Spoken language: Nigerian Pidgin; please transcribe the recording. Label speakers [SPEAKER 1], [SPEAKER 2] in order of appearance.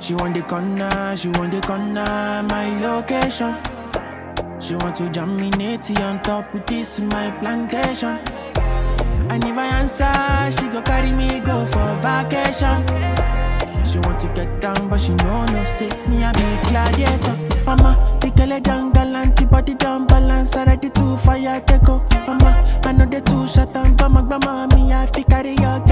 [SPEAKER 1] She want the corner, she want the corner, my location. She want to jam me natty on top with this my plantation. And if I answer, she go carry me go for vacation. She want to get down, but she know no say me I be gladiator. Mama, the girl a down galant, body down balance, already too fire take go. Mama, I know they too shut down, but my grandma me I fi carry your